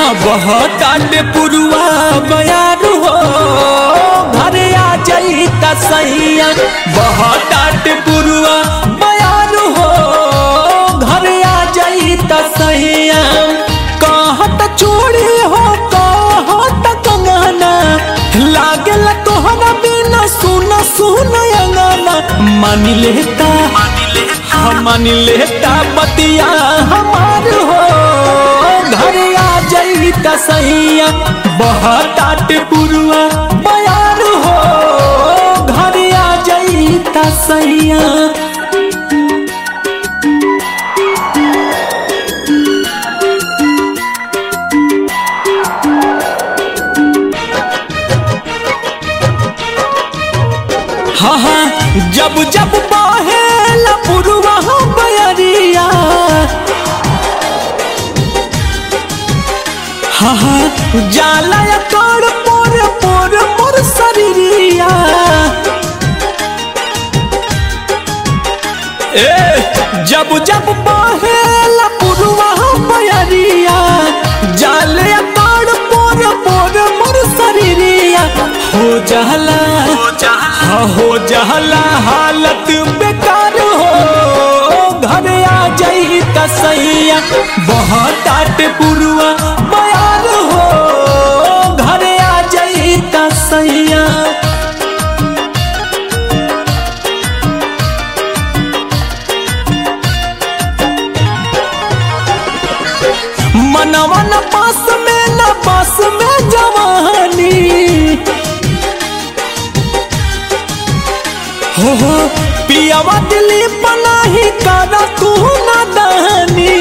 बहताटे पुरुआ बयारू हो घरे आ जाई त सैया बहताटे पुरुआ बयारू हो घरे आ जाई त सैया कहत चूड़ी हो कहत कंगना लागल तोहरा बिना सुन सुन अंगना मान लेता हम मान लेता बतिया हमार हो घरे आ जाई त सैया बहताट पुरुआ बयार हो घरे आ जाई त सैया हाँ हाँ जब जब बहेला पुरुआ बयरिया हाँ हाँ जाला या कर पोर पोर पोर शरीरिया ए जब जब बहेला पुरुआ बयरिया जाले या कर पोर पोर मोर शरीरिया हो जाला हाँ हो जहला हालत बेकार हो घर आ जाई त सैया बहुत आट पुरुआ बयार हो घर आ जाई त सैया मनवा न पास में न पास में जवानी हो हो पियावा दिली पनाही कारा तू ना दानी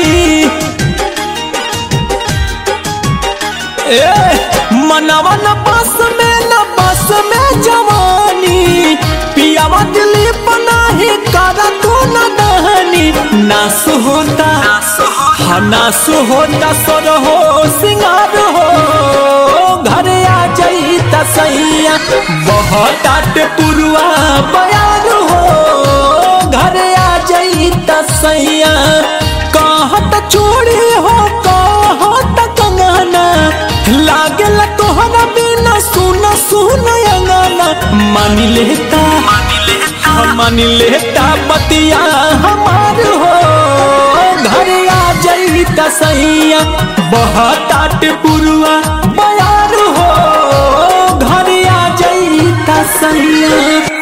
ए मनवा न पास में न पास में जवानी पियावा दिली पनाही कारा तू ना दानी नास होता हाँ नास होता सर हो सिंगार हो घर आ जाई त सैया बहुत आट पुरुआ बयार हो घर आ जाई त सैया कहत चूड़ी हो कहत कंगना लागल तोहरा बिना सुन सुन अंगना मान लेता हम मान लेता बतिया हमार हो घर आ जाई त सैया बहुत आट पुरुआ बयार हो घर आ जाई त सैया